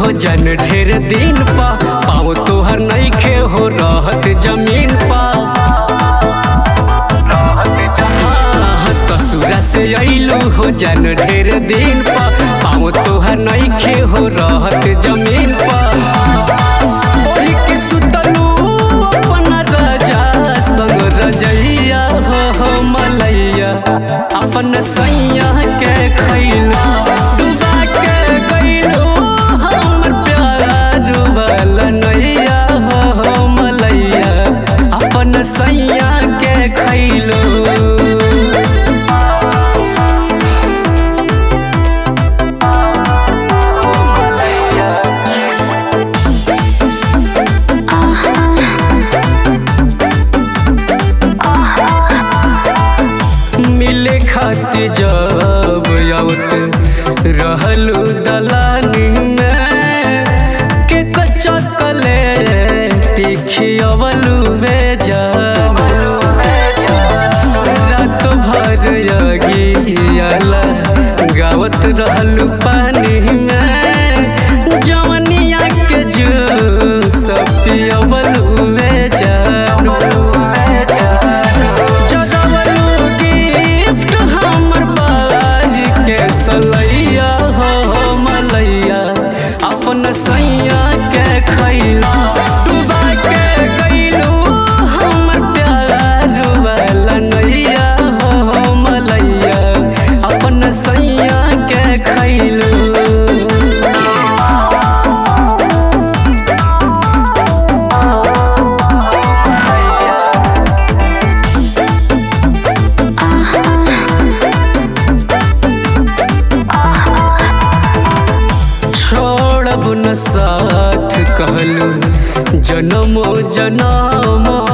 हो जन ढेर दिन पा पाओ तोहर नइखे हो रहत जमीन पा हाँ, ससुरा से अइलू हो जन ढेर दिन पा पाओ तोहर नइखे हो रहत जमीन पा ओढ़ी के सुतलू अपन राजा संग रजैया हो हो मलैया अपन सैया के खैलू डुबा के गइलू हमर प्यार वाला नैया हो हो मलैया अपन सैया के खैलू मिले खातिर जब आवत रहलू दलानी में के कच्चा कले टिखियवलू वे जानू रात भर यगियाला गावत रहलू पानी में जवनिया के जूस पियवलू वे जानू जगवलू गिफ्ट हमर बाज के सलैया हो मलैया अपन सैया के खैला डुबा के गइलू हमर प्यार वाला नैया हो मलैया अपन सैया के खैलू छोड़ब न साथ कहलू जनमो जनम